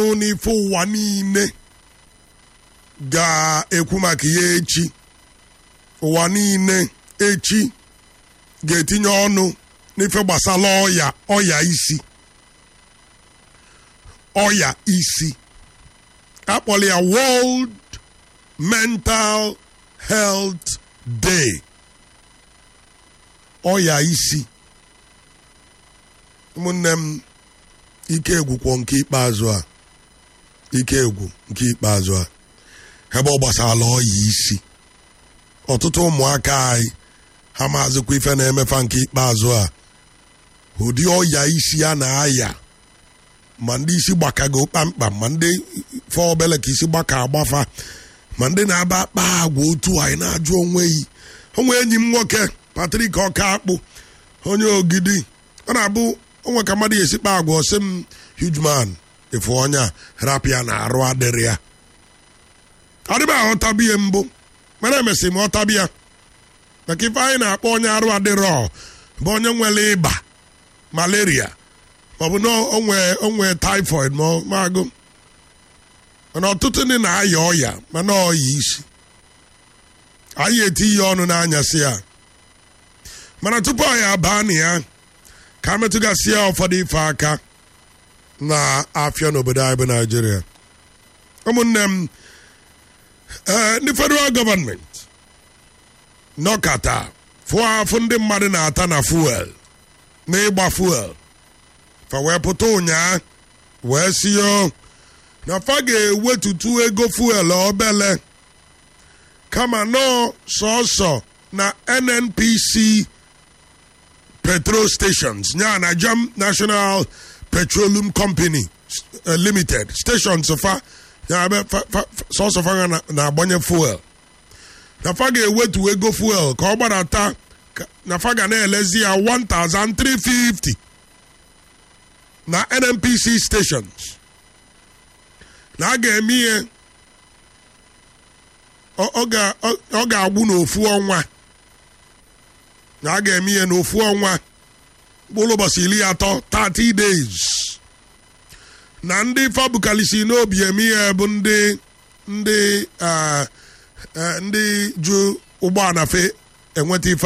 n'ife ụwa niile ga-ekwu maka ya echi ụwa niile echi ga-etinye ọnụ n'ife gbasara ọya ọya isi ọya isi akpọrọ ya World Mental Health Day ọya isi ụmụnne m ike egwukwọ nke ikpeazụ a ike egwu nke ikpeazụ a ebe ọ gbasara ọya isi ọtụtụ ụmụaka anyị ha maazịkwa ife na-emefa nke ikpeazụ a ụdị ọya isi a na-aya ma ndị isi gbakago kpamkpam ma ndị fe obele ka isi gbaka agbafa ma ndị na-aba akpa agwa otu anyị na-ajụ onwe yi onwe enyi m nwoke Patrik ọka akpụ onye ogidi ọ na-abụ onwe ka mmadụ esi kpa agwa ọsị m hugman efu onye a rapịa na arụ adịrị ya adịba aghọtabi ya mbụ mana emesịrị m ọtabi ya maka ife anyị na-akpọ onye arụ adịrọ bụ onye nwere ịba malaria maọbụ na onwe typhoid ma agụ mana ọtụtụ ndị na-aya ọya mana ọya isi anyị eti ihe ọnụ n'anyasị ya mana tupu anyị abaa na ya ka metụgasị ya ụfọdụ ife aka na afịa n'obodo anyị bụ naijiria ụmụnne m ndị federal gọọmenti nọkata fụọ afụ ndị mmadụ na-ata na fuel na ịgba fuel fa wee pụta ụnyaa wee siyo na fa ga-ewetutu ego fuel obele kama nọọ sọsọ na nnpc petrol stations nya na jam national petroleum company uh, limited stations fa sọsọ fa na-agbanye fuel na fa ga-ewetu ego fuel ka ọ gbadata na fa ga na-elezi ya 1350 na nnpc stations na a ga-eme ihe ọ ga-agwụ n'ofu ọnwa na a ga-eme ihe n'ofu ọnwa mkpụrụ ụbọchị iri atọ 30 days na ndị fabukalisi n'obi eme ihe bụ ndị ndị ndị ju ụgbọala fe enweta ife